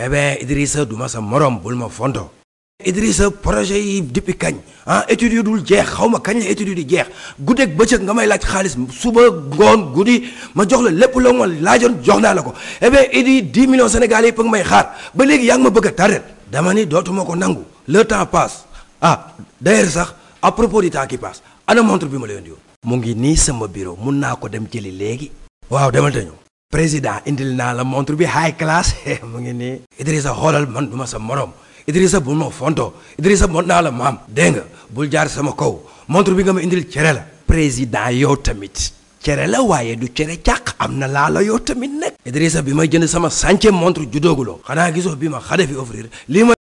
eh bien Idrissa du ma sa morom bul ma fonto Idrissa projet yi depuis kañ ah études yu dul jeex xaw ma kañ la études yi di jeex guddeeg bëccëg nga may laaj xaalis suba ngoon guddi ma jox la lépp loo ma laajoon jox naa la ko eh bien Idi 10 millions Sénégalais yi pëgg may xaar ba léegi yaa ngi ma bëgg a tardet dama ni dootuma ko nangu le temps passe ah d'ailleurs sax à propos du temps qui passe ana montre bi ma la yónni woon mu ngi nii sama bureau mun naa ko dem jëli léegi waaw demal te ñëw président indil naa la montre bi high class mu ngi nii Idrissa xoolal man du ma sa morom Idrissa bul ma fonto Idrissa mot naa la maam dégg nga bul jaar sama kaw montre bi nga ma indil cere la président yow tamit cere la waaye du cere càq am na laa la yow tamit nag Idrissa bi may jënd sama centième montre juddooguloo xanaa gisoo bi ma xade fi offrir lii ma